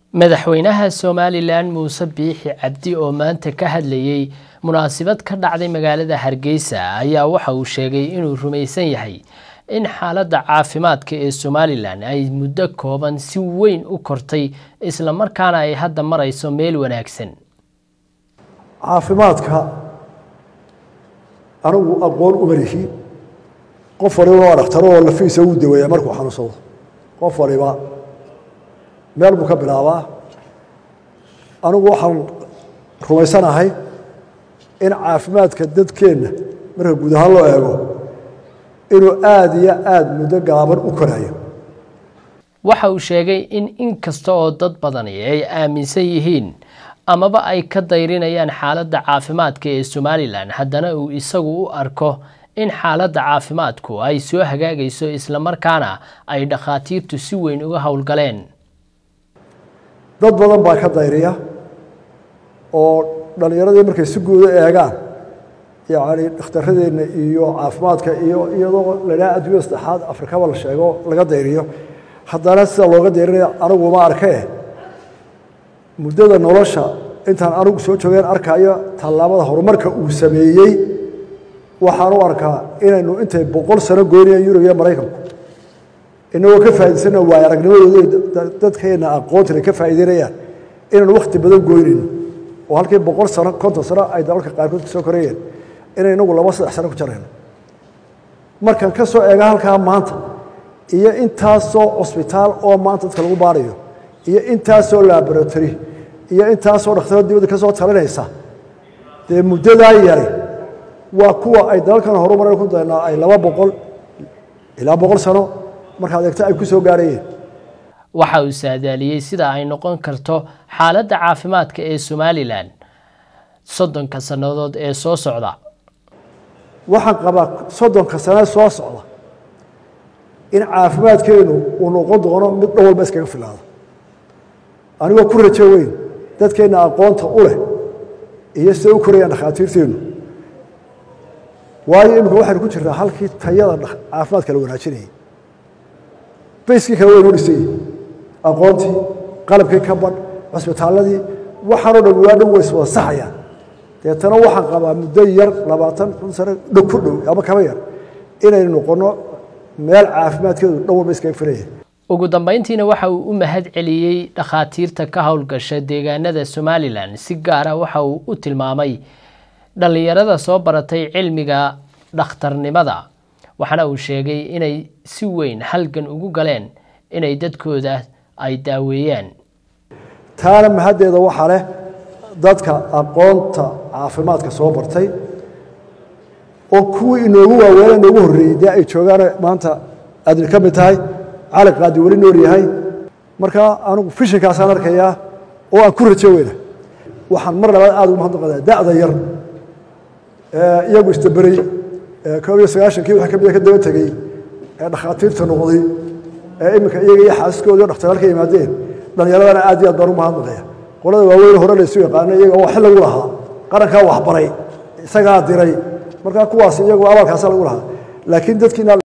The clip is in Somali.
madaxweynaha somalilan muuse biixi cabdi oo maanta ka hadlayey munaasabad ka dhacday magaalada hargeysa ayaa waxa uu sheegay inuu rumaysan yahay in xaaladda caafimaadka ee somalilan ay muddo kooban si weyn u kortay islamarkaana ay hadda marayso meel wanaagsan caafimaadka anigu aqoon uma lihi qof waliba waa dhakhtaro oo lafiisa uu daweeya markuu xanuunsado qof waliba meel buu ka bilaabaa anigu waxaan rumaysanahay in caafimaadka dadkeenna marka guud ahaan loo eego inuu aada iyo aada muddo gaaban u korayo waxa uu sheegay in inkasta oo dad badani ay aaminsan yihiin amaba ay ka dayrinayaan xaaladda caafimaadka ee somalilan haddana uu isagu u arko in xaaladda caafimaadku ay soo hagaagayso islamarkaana ay dhakhaatiirtu si weyn uga howlgaleen dad badan baa ka dayriya oo dhallinyaradii markay si guuda eegaan yacni dhakhtaradeenna iyo caafimaadka iyo iyadoo ladhaha adduunyada saddexaad afrikaba la sheego laga dayriyo haddana sida looga dayrinaya aniguma arkee muddada nolosha intaan anigu soo joogeen arkayo tallaabada horumarka uu sameeyey waxaan u arkaa inaynu intay boqol sano goynayaan yurub iyo maraykanku inagoo ka faa'idaysana waay aragnimadooda dadkeenna aqoontina ka faa'idaynayaan inaynu wakhti badan goynayno oo halkii boqol sano konton sano ay dalalka qaarkood ka soo korayeen inay inagu laba saddex sano ku jarayno markaan ka soo eega halkaa maanta iyo intaasoo cusbitaal oo maanta dadka lagu baarayo iyo intaasoo laboratory iyo intaasoo dhakhtaro dibadda ka soo talinaysa dee muddadaa yari waa kuwa ay dalalkan horumaran ku daynaa ay laba boqol ilaa boqol sano markaad eegto ay ku soo gaarayeen waxa uu saadaaliyey sida ay noqon karto xaaladda caafimaadka ee somalilan soddonka sannadood ee soo socda waxaan qabaa soddonka sane soo socda in caafimaadkeenu uu noqon doono mid dhan walba iskaga filaado anigoo ku rajo weyn dadkeenna aqoonta u leh iyo siday u korayaan dhakhaatiirteennu waayo imika waxaynu ku jirtaa halkii tayada caafimaadka la wanaajinayay bayskii kale waynu dhisayey aqoontii qalabkii ka badh cusbitaaladii waxaanoo dhan waa dhan ways wada saxayaan deetana waxaan qabaa muddo yar labaatan kun sano dhow ku dhow ama kaba yar inaynu noqonno meel caafimaadkeedu dhan walba iskaga filaya ugu dambeyntiina waxa uu u mahad celiyey dhakhaatiirta ka howlgasha deegaanada somalilan si gaara waxa uu u tilmaamay dhallinyarada soo baratay cilmiga dhakhtarnimada waxaana uu sheegay inay si weyn halgan ugu galeen inay dadkooda ay daaweeyaan taana mahaddeeda waxaa leh dadka aqoonta caafimaadka soo bartay oo kuwii inoogu waaweena inoogu horreeyey dee ay joogaan maanta aadna ka mid tahay cali qaadi weli nool yahay markaa anugu fishinkaasaan arkayaa oo aan ku rajo weyna waxaan mar labaad aada ugu mahadnaqadaa da'da yar iyagu istaberey koob iyo sagaashankii waxa kamida ka daba tegey ee dhakhaatiirta noqday ee iminka iyaga iyo xaasaskoodii o dhakhtaraalka yimaadeen dhallinyaradana aad iyo aad baan u mahadnaqaya qolada waaweyn hore laysu yaqaano iyaga oo xil lagu lahaa qarankaa waxbaray isagaa diray markaa kuwaas iyagu abaalkaasa lagu lahaa laakiin dadkiina